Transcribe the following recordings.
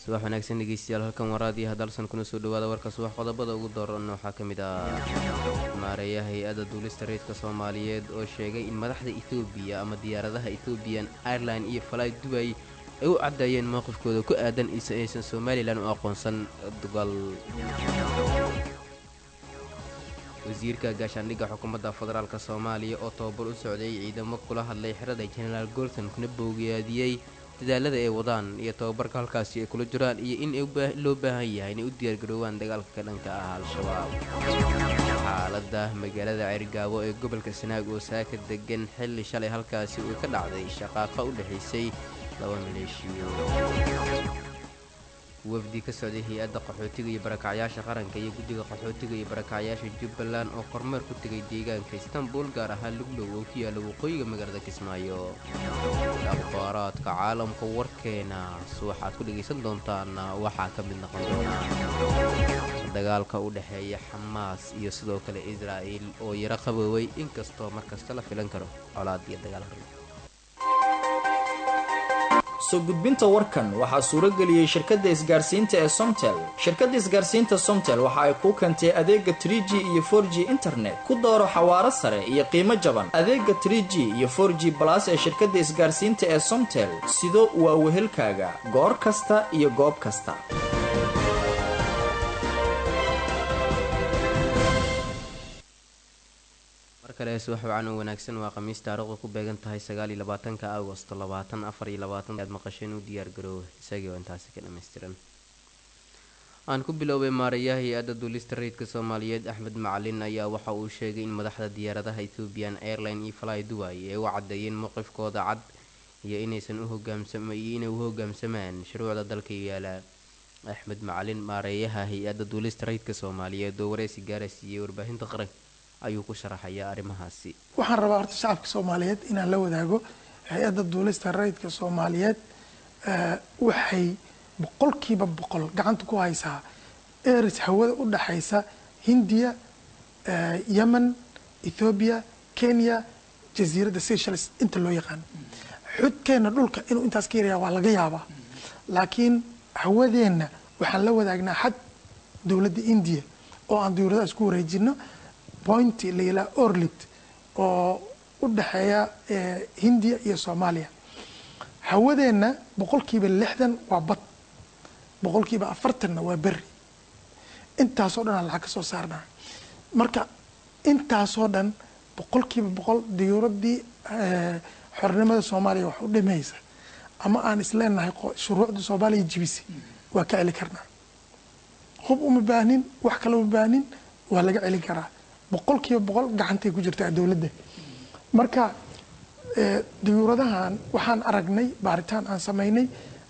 subax wanaagsan dhegeystayaal halkan waraadiyo hadalsan kuna soo dhawaada warka subax qodobada ugu dooran waxaa ka mid ah maareeya hay-adda duulista reydka soomaaliyeed oo sheegay in madaxda ethoobiya ama diyaaradaha ethoobiyan airline iyo falaay dubay ay u caddeeyeen mowqifkooda ku aadan isa aysan somalilan u aqoonsan dugal wasiirka gaashaandhigga xukuumadda federaalk soomaaliya oo tababar u socday ciidamo kula hadlay xerada jenaraal gorton kuna boogaadiyey dadaalada ay wadaan iyo tababarka halkaasi ay kula jiraan iyo in loo baahan yahay inay u diyaargaroowaan dagaalka ka dhanka ah al-shabaab xaaladda magaalada ceyrgaabo ee gobolka sanaag oo saaka degan xilli shalay halkaasi uu ka dhacday shaqaaqa u dhexaysay laba maleeshiyo wafdi ka socday hay-adda qaxootiga iyo barakacyaasha qaranka iyo guddiga qaxootiga iyo barakacyaasha jubbaland oo kormeer ku tegay deegaanka istanbul gaar ahaan luglow oo ku yaalla waqooyiga magaalada kismaayo akhbaaraadka caalamka warkeena waxaad ku dhegaysan doontaan waxaa ka mid noqon doonaa dagaalka u dhexeeya xamaas iyo sidoo kale israa'il oo yaro qabooway inkastoo markasta la filan karo colaad iyo dagaal soo gudbinta warkan waxaa suuro geliyey shirkadda isgaarsiinta ee somtel shirkadda isgaarsiinta somtel waxa ay kuu keentay adeega trie g iyo for g internet ku dooro xawaaro sare iyo qiimo jaban adeega trie g iyo for g balas ee shirkadda isgaarsiinta ee somtel sido waa wehelkaaga goor kasta iyo goob kasta markale subax wacan oo wanaagsan waa khamiis taariikhdu ku beegan tahay sagaaliyo labaatanka agosto labaatan afar iyo labaatan aad maqasheen u diyaargaroowa isagii oo intaasi ka dhammaystiran aan ku biloobay maarayaha hay-adda duulista rayidka soomaaliyeed axmed macalin ayaa waxa uu sheegay in madaxda diyaaradaha ethoobian airline iyo fly duway ay u caddeeyeen mowqifkooda cad iyo inaysan uhogaamsamiyo inay u hogaamsamaan shuruucda dalka yaala axmed macalin maareeyaha hay-adda duulista rayidka soomaaliyeed oo wareysi gaara siiyey warbaahinta qaranka ayuu ku sharaxayaa arrimahaasi waxaan rabaa horta shacabka soomaaliyeed inaan la wadaago hay-adda duulista rayidka soomaaliyeed waxay boqolkiiba boqol gacanta ku haysaa eris hawada u dhaxaysa hindiya yemen ethoobiya kenya jasiiradda seychelles inta loo yaqaano xudkeenna dhulka inuu intaas ka yaraya waa laga yaabaa laakiin hawadeenna waxaan la wadaagnaa xad dowladda indiya oo aan diyuuradaha isku wareejino pointi la yilaa orlit oo u dhexeeya hindiya iyo soomaaliya hawadeenna boqolkiiba lixdan waa bad boqolkiiba afartanna waa beri intaasoo dhan aan lacag ka soo saarnaa marka intaasoo dhan boqolkiiba boqol diyuuraddii xornimada soomaaliya wax u dhimaysa ama aan isleenahay shuruucda soomaaliya jibisi waa ka celi karnaa hub uma baahnin wax kale uma baahnin waa laga celin karaa boqolkiiba boqol gacantay ku jirtaa dowladda marka diyuuradahan waxaan aragnay baaritaan aan samaynay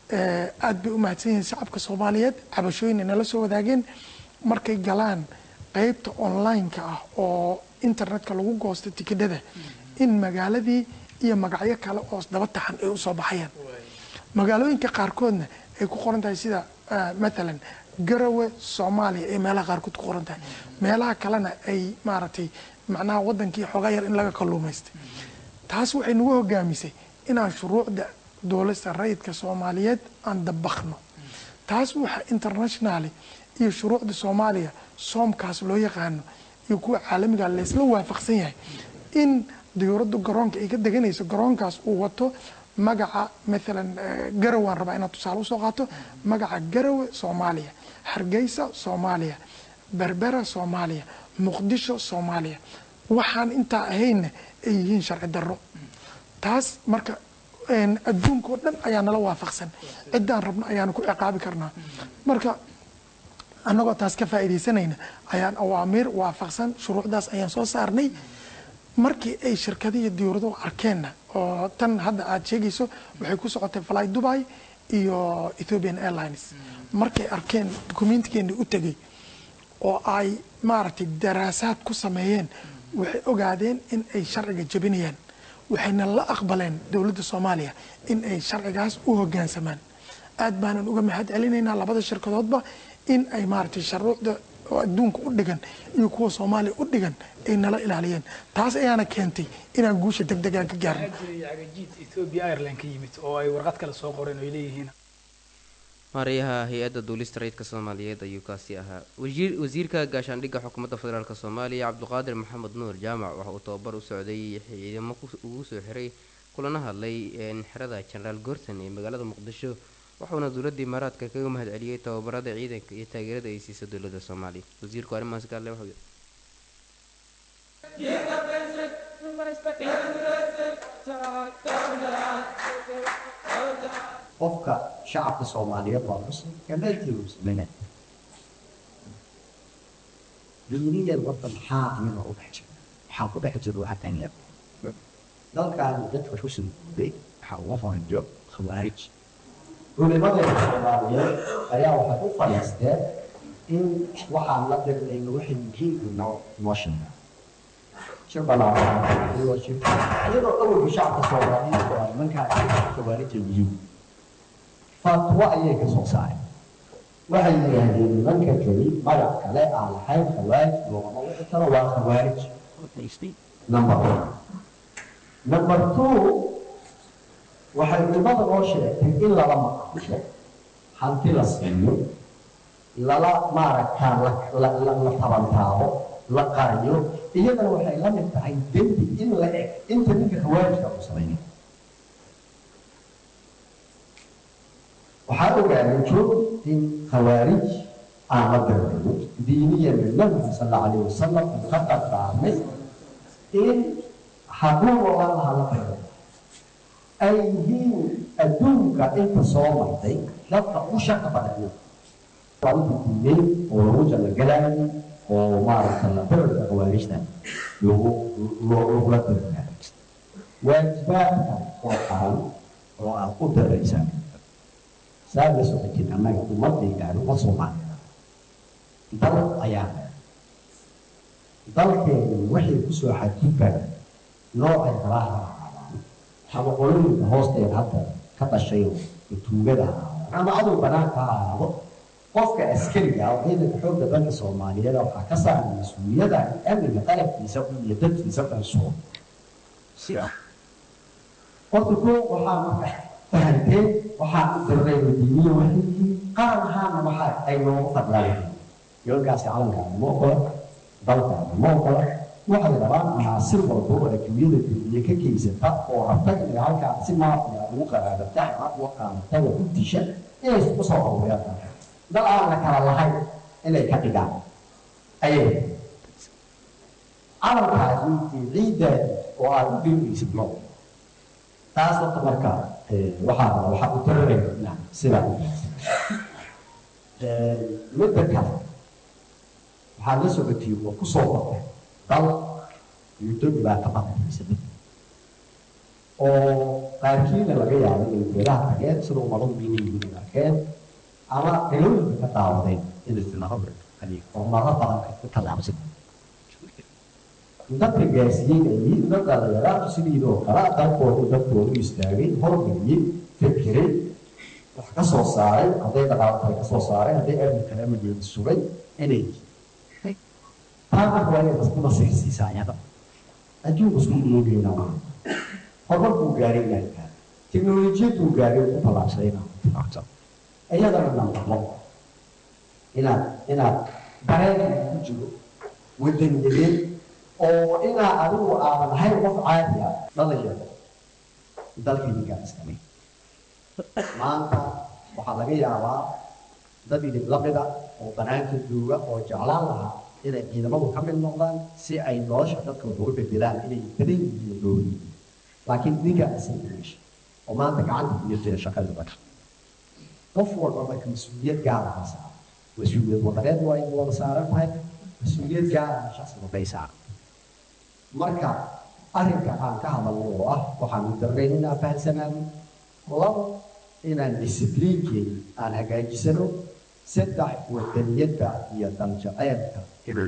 aad bay u mahadsan yihiin shacabka soomaaliyeed cabashooyin ay nala soo wadaageen markay galaan qeybta online-ka ah oo internetka lagu goosto tikidhada in magaaladii iyo magacyo kale oo daba taxan ay usoo baxayaan magaalooyinka qaarkoodna ay ku qoran tahay sida matalan garawe soomaaliya ay meelaha qaarkood ku qoran tahay meelaha kalena ay maaragtay macnaha wadankii xoogaa yar in laga kalluumaystay taas waxay nagu hogaamisay inaan shuruucda dowlasta rayidka soomaaliyeed aan dabakno taas waxa internationally iyo shuruucda soomaaliya soomkaas loo yaqaano iyo kuwa caalamiga laysla waafaqsan yahay in diyuuraddu garoonka ay ka deganayso garoonkaas uu wato magaca maalan garow aan rabaa inaad tusaale usoo qaato magaca garowe soomaaliya hargeysa soomaaliya berbera soomaaliya muqdisho soomaaliya waxaan intaa ahaynna ay yihiin sharci darro taas marka adduunka oo dhan ayaa nala waafaqsan ciddaan rabno ayaanu ku ciqaabi karnaa marka annagoo taas ka faa'iidaysanayna ayaan awaamiir waafaqsan shuruucdaas ayaan soo saarnay markii ay shirkadihi diyuuraduhu arkeenna oo tan hadda aad sheegayso waxay ku socotay fly dubai iyo ethiopian airlines markay arkeen dukumentikeeni u tegay oo ay maaragtay daraasaad ku sameeyeen waxay ogaadeen in ay sharciga jebinayaan waxayna la aqbaleen dowladda soomaaliya in ay sharcigaas u hogaansamaan aad baanan uga mahad celinaynaa labada shirkadoodba in ay maaragtay shuruucda oo adduunka u dhigan iyo kuwa soomaaliya u dhigan ay nala ilaaliyeen taas ayaana keentay inaan guusha deg degaan ka gaarno cagajiid ethiopia airline ka yimid oo ay warqad kale soo qoreen oo ay leeyihiin maarayaha hay-adda duulista rayidka soomaaliyeed ayuu kaasi ahaa wasiir wasiirka gaashaandhigga xukuumadda federaalk soomaaliya cabdiqaadir maxamed nuur jaamac waxa uu tababar u socday ciidamo ugu soo xiray kulana hadlay xerada jenaraal goorton ee magaalada muqdisho waxauna dowladda imaaraadka kaga mahad celiyey tababarada ciidanka iyo taageerada ay siisa dowladda soomaaliya wasiirku arrimahaas gaale wuxuu qofka shacabka soomaaliyeed waa muslim kamaalkiiba muslimiin duniyadan horta maxaa iyada u dhex jira waxaa ku dhex jira waxaa tanya dalkan dadka ku soo guuray waxaa uga fanjo khawaarij culimadeena soomaaliyeed ayaa waxay u fadhiisteen in waxaan la dirnayno waxay muhiim noo noo sheegaan shir balaaran iyadoo awalka shacabka soomaaliyeed oo nimankaa khawaarija yihiin fatwo ayay ka soo saareen waxay yidhaahdeen nimanka keli magac kale aan lahayn khawaarij loogama wixi karo waa khawaarij number one number two waxay culimada noo sheegtay in lala maqasho hanti la siiyo lala maaragtaa la tabantaabo la qariyo iyadana waxay la mid tahay dembi in la eg inta ninka khawaarijka uu samaynay waxaa ogaaday joog in khawaarij aan la dirnayo diiniyan nabiga sal alla alayh wasalam uu ka qaddaarmay in hadduu ogan lahaa la dirnayo ay yihiin adduunka inta soo martay dadka u shaqa badaniyo waa inta diinay oo lagu jallagalaayay oo maaragta la dirarka khawaarijta lagu lagula dirnaayo waajibaadka oo qaran oo aad ku diraysaan saa la socotin annaga ummadaydaanu ma soomaaliya dal ayaa dalkeenu waxay ku soo xadgudbaan noocay kala haraadaan ama qolooyinka hoosteeda hadda ka dhashay oo tuugada ama adow banaanka ha ahaado qofka askariga oo ciidanka xoogga dalka soomaaliyeed waxaa ka saaran mas-uuliyada amniga qalabkiisa iyo dadkiisa dhansuo horta ko waxaa marka fahanteen waxaa u dirnay diiniya waxay yihiin qaran ahaana waxa ay noogu fadlaan yoolkaasi calankaana ma ogola dalkaana ma ogola waxay rabaan anaasir walba oo adduunyada duniya ka geysata oo rabta inay halkaa si maafiya ugu qaraadata ama uga qaadata oo u disha inay isku soo hawriyaan dal aan la kala lahayn inay ka dhigaan ayay calankaasi ciiddaadi oo aad u dhirinaysid ma taas horta marka waxaa waxaa u dararayna sida midda kale waxaa la socotay oo ku soo batay dal muddo dhibaato badanaysa oo qaarkiina laga yaabo inay beelaha tageen sida ummadu inay arkeen ama galooyinka ka daawadeen inay sinahada horumaro badan ka tallaabsan dadka gaarsiiyey ay yihiin dad dhalinyaraatu sidiidoo kale dalkoodu dadkoodu istaagay hormariyey fikiray wax ka soo saaray hadday dhaqaalahay ka soo saaray hadday amni kale amageeda sugay inay taa marka waa inay isku nasiirsiisaa iyada adduunku isku iloogeyna maa horumar buu gaaray inaan gaaro teknolojiyad buu gaaray ku tallaabsaday inaan ku tallaabsan iyadana nambalo inaad inaad dareenka ku jiro wadaniyadeed oo inaa adigu aadan ahayn qof caadi ah dhalinyaro dalkaynigaa iskamay maanta waxaa laga yaabaa dad idib lamida oo banaanka jooga oo jeclaan lahaa inay ciidamadu ka mid noqdaan si ay nolosha dadka uga bedelaan inay badan yihiin loodi laakiin ninkaa asameesha oo maanta gacanta iyo jira shaqada dadka qof walba marka mas-uuliyad gaara la saara mas-uuliyad wadareed waa in wada saaran tahay mas-uuliyad gaara shaqsiga bay saaran marka arrinka aan ka hadalno oo ah waxaanu darnayn inaan fahamsanaano labo inaan discipliinkeeda aan hagaajisano saddex wadaniyadda iyo daljaceelka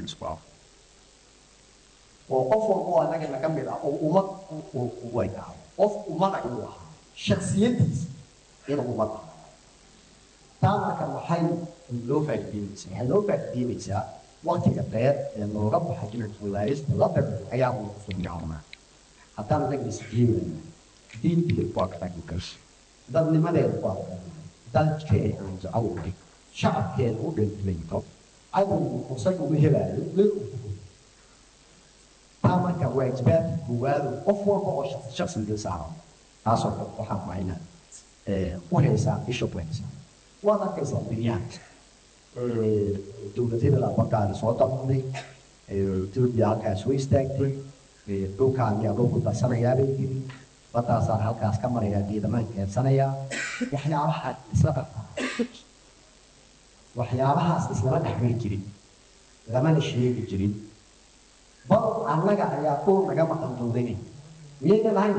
oo qof walba oo annaga naga mid ah oo ummad u waykaado qof ummada inuu ahaa shaksiyadiisa inuu ummad ahaa taa marka waxay loo faa'iideynaysaa waxay loo faa'iideynaysaa waqtiga dheer ee looga baxay inuu wilaayasta la diro ayaa uu kusoo gaarnaa haddaan anaga isdiinayna diintiga waa katagikas dadnimadeeda waa dalkeena awdhig shacabkeena u dhinto cadowgu isaga u helaayo meel uu ku taa marka waajibaadka koowaadu qof walba oo shaqsi shaqsiga saaran taasoo kale waxaan waa inaad u haysaa isha ku haysaa waad arkaysaa dunyaha dowladada bakaani soo damuday etoobiya halkaas soo istaagtay dhulkaan yaa dhulku darsanayaabay yiri badaasaan halkaas ka marayaa geedamaan keensanayaa waxyaabaha isla qabtaa waxyaabahaas islama dhexmari jirin lamana sheegi jirin bal annaga ayaa dhul naga maqan dowladii miyayna lahayn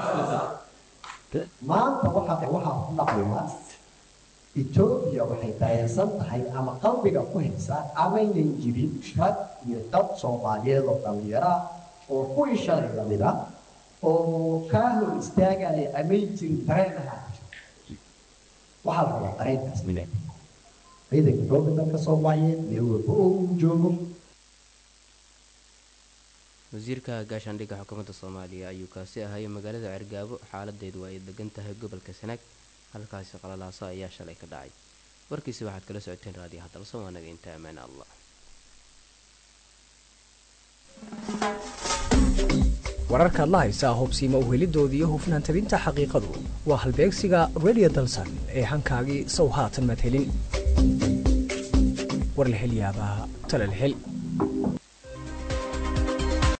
maanta waxaa waxaa ku dhacaya etoobiya waxay dareensan tahay ama qalbiga ku haysaa amaynan jirin rag iyo dad soomaaliyeed oo dhallinyara oo kuwii shalay lamida oo kaa hor istaagaya amay jirin dareenaha waxaa la rabaa dareenkaas mile ciidanka dowladda dalka soomaaliyeed meel walba oo uu joogo wasiirka gaashaandhigga xukuumadda soomaaliya ayuu kaasi ahaayay magaalada cergaabo xaaladeedu ay degan tahay gobolka sanaag halkaasi qalalaaso ayaa shalay ka dhacay warkiisi waxaad kala socoteen raadiyo hadalso waanaga inta ammaane allah wararkaad la haysaa hubsiima uhelidoodii iyo hufnaan tabinta xaqiiqadu waa halbeegsiga radio dalsan ee hankaagii sow haatan madhelin warlahelyaabaha talalhel